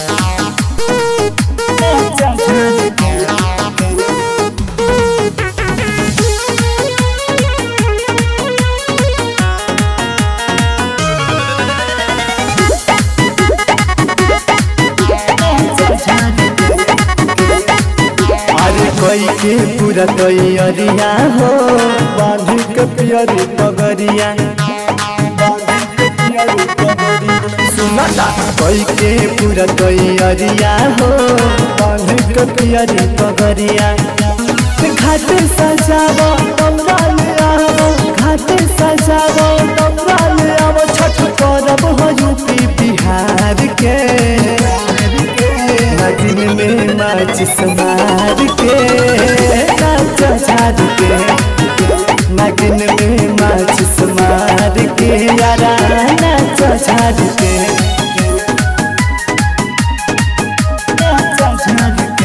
अरे कोई के पूरा तैयारिया हो बांध के पियरी पगरिया सुनता कोई के पूरा तैयारिया हो बांध के पियरी पगरिया घाट सजावो तमरा ले आवो घाट सजावो तमरा ले आवो छठ करब हो यूपी बिहार के नदिन में माचिस मार के नाच झाड़ के नगिन में माचिस मार के यारा नाच झाड़ के नाच झाड़ के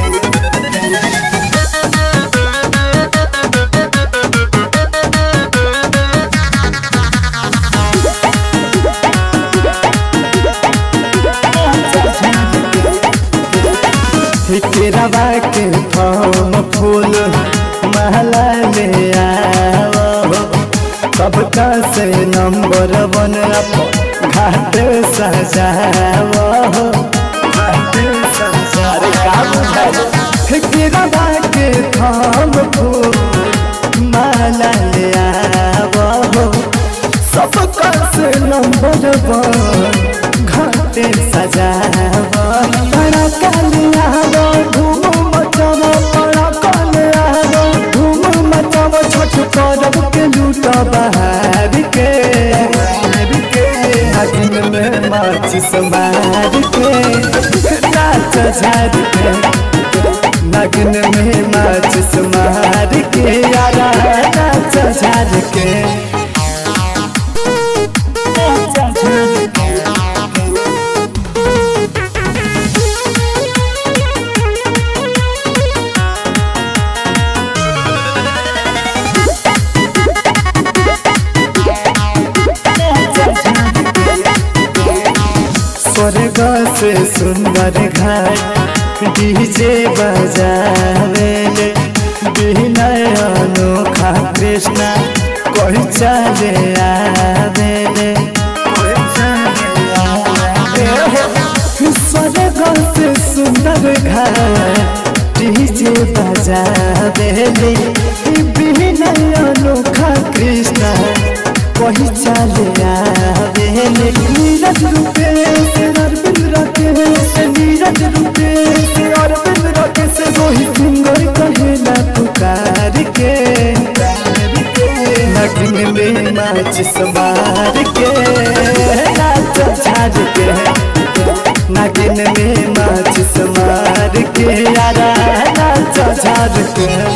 केरवा के फल फूल महला ले आवो सबका से नंबर वन अप घाट सजावो घाट सजारे का बुझाए केरवा के फल फूल महला ले आवो सबका से नंबर वन घाटे सजावो बड़ा कलियावो धूम मचावो बड़ा कलियावो धूम मचावो छठ करब के लूट बहार के नगिन में माचिस मार के नाच झार के नगिन में माचिस मार के यारा नाच झार के नाच झार के स्वर्ग से सुंदर घाट डीजे बजावेले विनय अनोखा कृष्णा कोई चले आवेले स्वर्ग से सुंदर घाट डीजे बजावेले विनय अनोखा कृष्णा कोई चले आवेले नीरज रूपेश अरविंद राकेश नीरज रूपेश अरविंद राकेश रोहित सिंगर कहेला पुकार के नगिन में माचिस मार के नाच झाड़ के नगिन में माचिस मार के यारा नाच झाड़ के